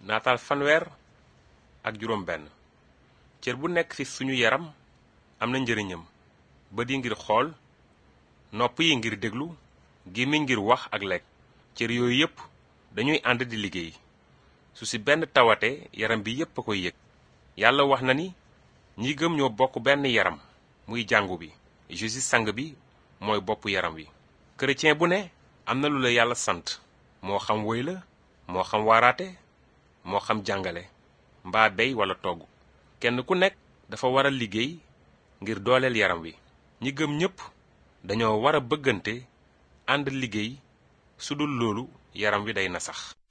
naataal fanweer ak juróom benn cër bu nekk ci suñu yaram am na njëriñam bët yi ngir xool nopp yi ngir déglu gémmiñ ngir wax ak lekk cër yooyu yépp dañuy ànd di liggéey su ci benn tawate yaram bi yépp a koy yëg yàlla wax na ni ñi gëm ñoo bokk benn yaram muy jàngu bi Jésus sang bi mooy boppu yaram wi chrétien bu ne am na lu la yàlla sant moo xam woy la moo xam waaraate moo xam jàngale mbaa bey wala togg kenn ku nekk dafa war a liggéey ngir dooleel yaram wi ñi gëm ñépp dañoo war a bëggante ànd liggéey su dul loolu yaram wi day na sax